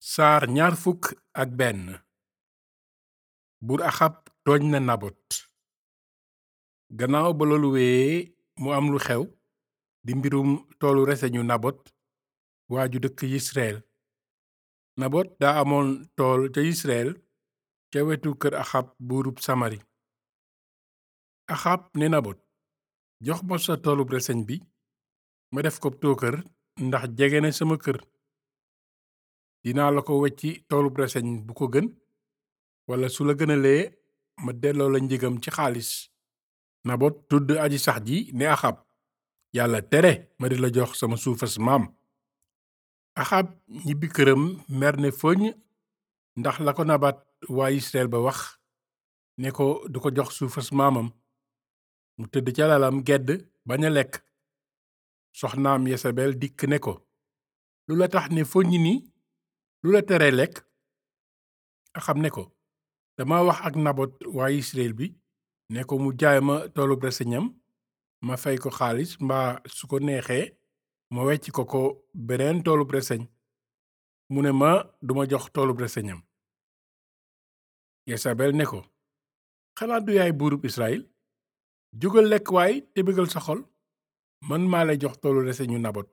saar ñaar fukk ak benn buur axab tooñ na nabot gannaaw ba loolu wéyee mu am lu xew di mbirum toolu reseñu nabot waa ju dëkk yisreel nabot daa amoon tool ca yisreel ca wetu kër axab buurub samari axab ne nabot jox ma sa toolub reseñ bi ma def ko tookër ndax jege na sama kër dinaa la ko wecci toolub reseñ bu ko gën walla su la gënalee ma delloo la njëgam ci xaalis nabot tudd aji sax ji ne axab yàlla tere ma di la jox sama suufas maam axab ñibbi këram mer ne foñ ndax la ko nabat waa israel ba wax ne ko du ko jox suufas maamam mu tëdd ca lalam gedd bañ a lekk soxnaam yesabel dikk ne ko lu la tax ne foññ ni lu la tere lekk axab ne ko dama wax ak nabot waa israel bi ne ko mu jaay ma toolub reseñam ma fay ko xaalis mbaa su ko neexee ma wecc ko ko beneen toolub reseñ mu ne ma duma jox toolub reseñam yesabel ne ko xanaa du yaay buurub israel jógal lekk waay te bégal sa xol man maa lay jox toolu reseñu nabot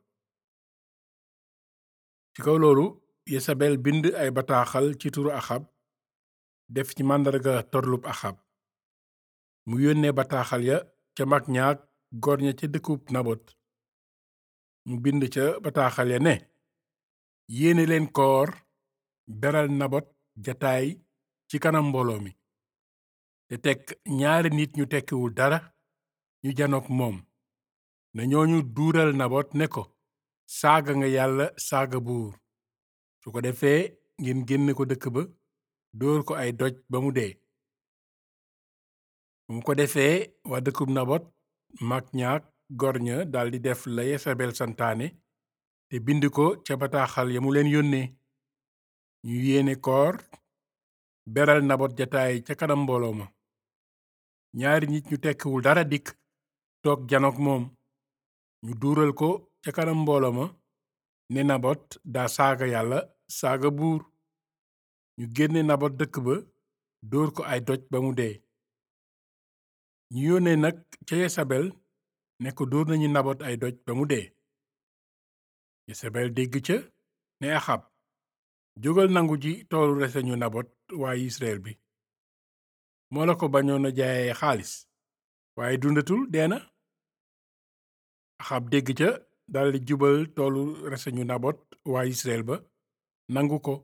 ci kaw loolu yesabel bind ay bataaxal ci turu axab def ci màndarga torlub axab mu yónnee bataaxal ya ca mag ñaak góor ña ca dëkkub nabot mu bind ca bataaxal ya ne yéene leen koor beral nabot jataay ci kanam mbooloo mi te teg ñaari nit ñu tekkiwul dara ñu janook moom na ñooñu duural nabot ne ko saaga nga yàlla saaga buur su ko defee ngeen génne ko dëkk ba dóor ko ay doj ba mu dee bu mu ko defee waa dëkkub nabot mag ñaak gor ña daldi def la yesabel santaane te bind ko ca bataaxal ya mu leen yónnee ñu yéene koor beral nabot jataay ca kanam mbooloo ma ñaari nit ñu tekkiwul dara dikk toog janook moom ñu duural ko ca kanam mbooloo ma ne nabot daa saaga yàlla saaga buur ñu génne nabot dëkk ba dóor ko ay doj ba mu dee ñu yónnee nag ca yesabel ne ko dóor nañu nabot ay doj ba mu dee yesabel dégg ca ne axab jógal nangu ji toolu reseñu nabot waa israel bi moo la ko bañoon a jaayee xaalis waaye dundatul dee na axab dégg ca daldi jubal toolu reseñu nabot waa israel ba nangu ko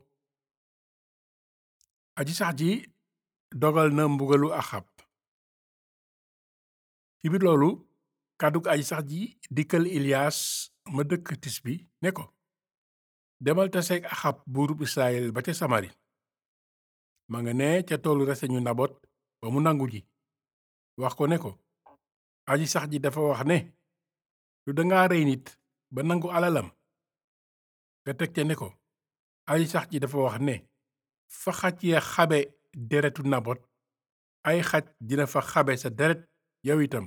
aji sax ji dogal na mbugalu axab ci biir loolu kàddug aji sax ji dikkal iliyas ma dëkk tisbi ne ko demal taseeg axab buurub israel ba ca samari ma nga ne ca toolu reseñu nabot ba mu nangu ji wax ko ne ko aji sax ji dafa wax ne lu danga rey nit ba nangu alalam nga teg ca ne ko aji sax ji dafa wax ne fa xaj ya xabe deretu nabot ay xaj dina fa xabe sa deret yow itam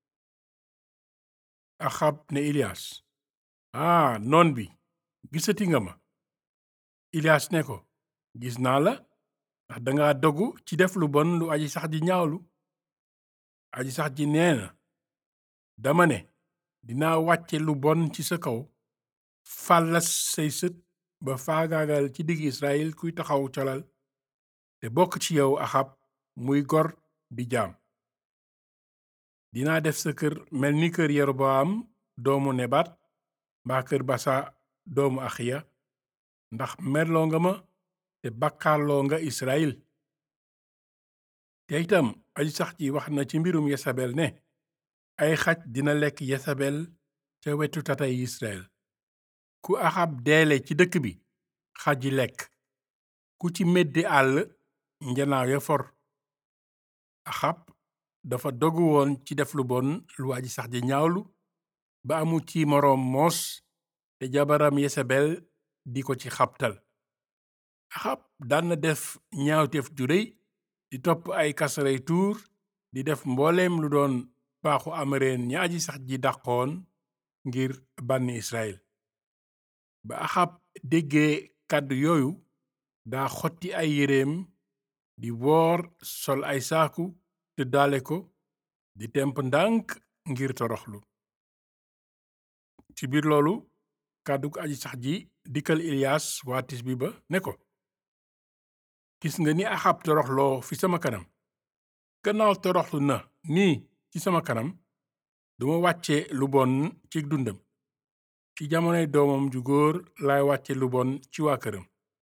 axab ne iliyas aa noon bi gisati nga ma iliyas ne ko gis naa la ndax danga dogu ci def lu bon lu aji sax ji ñaawlu aji sax ji nee na dama ne dinaa wàcce lu bon ci sa kaw fàllas say sët ba faagaagal ci digg israel kuy taxaw colal te bokk ci yow axab muy gor di jaam dinaa def sa kër mel ni kër yeroboam doomu nebat mbaa kër basa doomu axiya ndax merloo nga ma te bakkaarloo nga israel te itam aji sax ji wax na ci mbirum yesabel ne ay xaj dina lekk yesabel ca wetu tatay israel ku axab deele ci dëkk bi xaj yi lekk ku ci meddi àll njanaaw ya for axab dafa dogu woon ci def lu bon lu aji sax ji ñaawlu ba amu ci moroom moos te jabaram yesabel di ko ci xabtal axab daan na def ñaawteef ju réy di topp ay kasaray tuur di def mbooleem lu doon baaxu amareen ña aji sax ji dàqoon ngir bànni israel ba axab déggee kàddu yooyu daa xotti ay yéreem di woor sol ay saaku te daale ko di temp ndànk ngir toroxlu ci biir loolu kàddu ko aji sax ji dikkal Ilias waa Tisbi ba ne ko gis nga ni Axab toroxloo fi sama kanam gannaaw toroxlu na nii ci sama kanam duma wàcce lu bon ci dundam ci jamonoy doomam ju góor laay wàcce lu bon ci waa këram